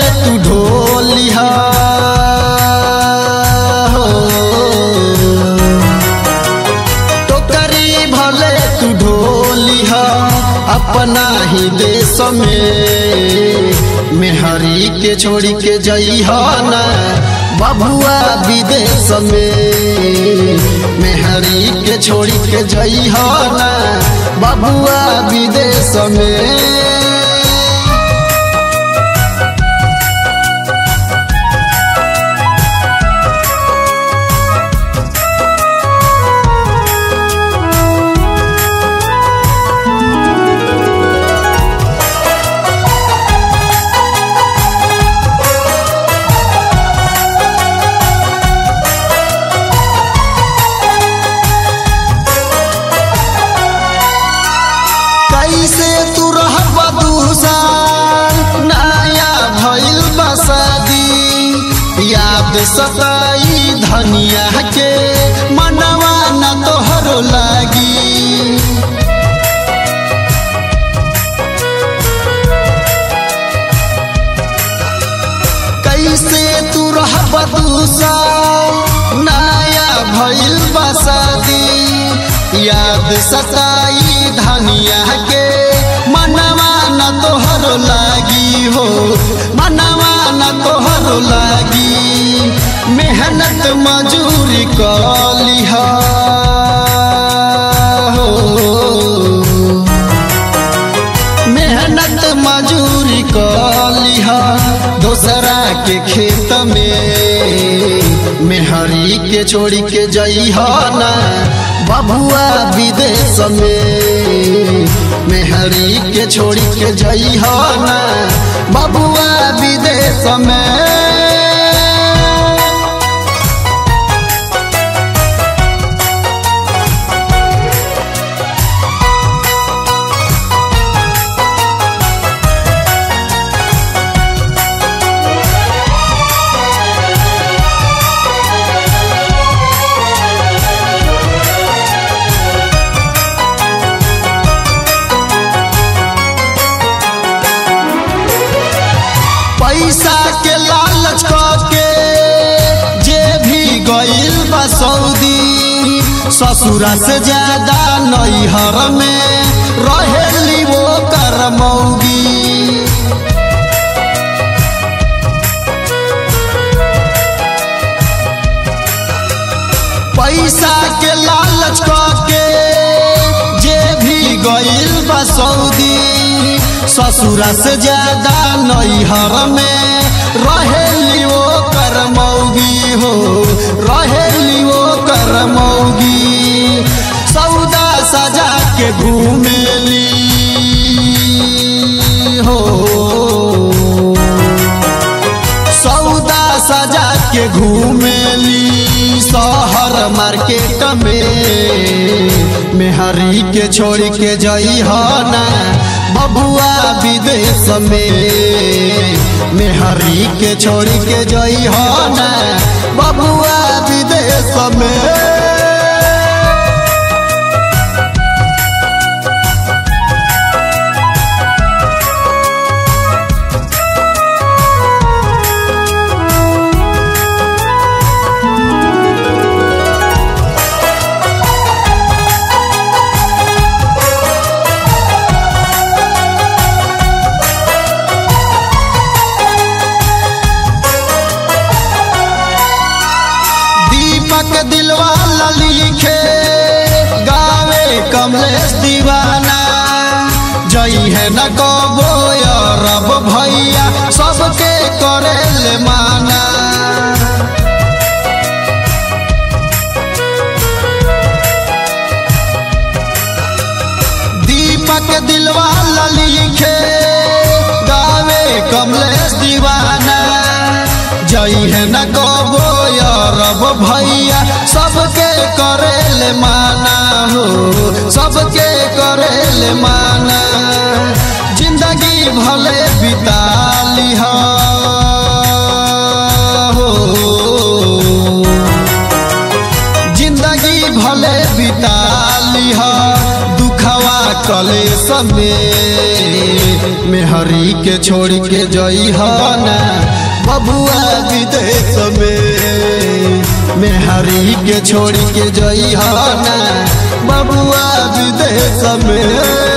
तू ढोलिहा हो टोकरी भले तू ढोलिहा अपना ही देश में मेहरी के छोड़ी के जइहा ना बबुआ विदेश में मेहरी के छोड़ी के जइहा ना बबुआ विदेश में कैसे तू रहब दूसर नया भइल बसदी याद सताई धनिया के मनवा न तोहरो लागी कैसे तू रहब दूसर नया भइल बसदी याद सताई धनिया के मनवा न तोहरो लागी हो मनवा न तोहरो लागी मेहनत मजूरी कलिहा हो मेहनत मजूरी कलिहा दोसरा के खेत में मेहरी के छोड़ी के जइहा ना बबुआ विदेश में मेहरी के छोड़ी के जइहा ना बबुआ विदेश में पैसा के लालच के जे भी गइल बा सऊदी ससुरा से ज्यादा नैहर में रहेली वो करमौगी पैसा के लालच के जे भी गइल बा सऊदी ससुरा से ज्यादा नैहर में रहेली वो करमौगी हो रहेली वो करमौगी सौदा सजा के घूमेली हो सौदा सजा के घूमेली शहर मार्केट में मेहरी के छोड़ के जइहा ना बबुआ विदेश में मेहरी के छोड़ के जइहा ना बबुआ विदेश में दीपक दिलवा लिखे गावे कमलेश दीवाना जई है न कबो रब भैया सबके करे ले माना दीपक दिलवा लिखे गावे कमलेश दीवाना जई है न कबो रब भैया सबके करे ले माना हो सबके करे ले माना जिंदगी भले बिता लिहा हो जिंदगी भले बिता लिहा दुखवा कलेश में मेहरी के छोड़ के जई ना बबुआ विदेश में मेहरी के छोड़ के जई ना बबुआ विदेश में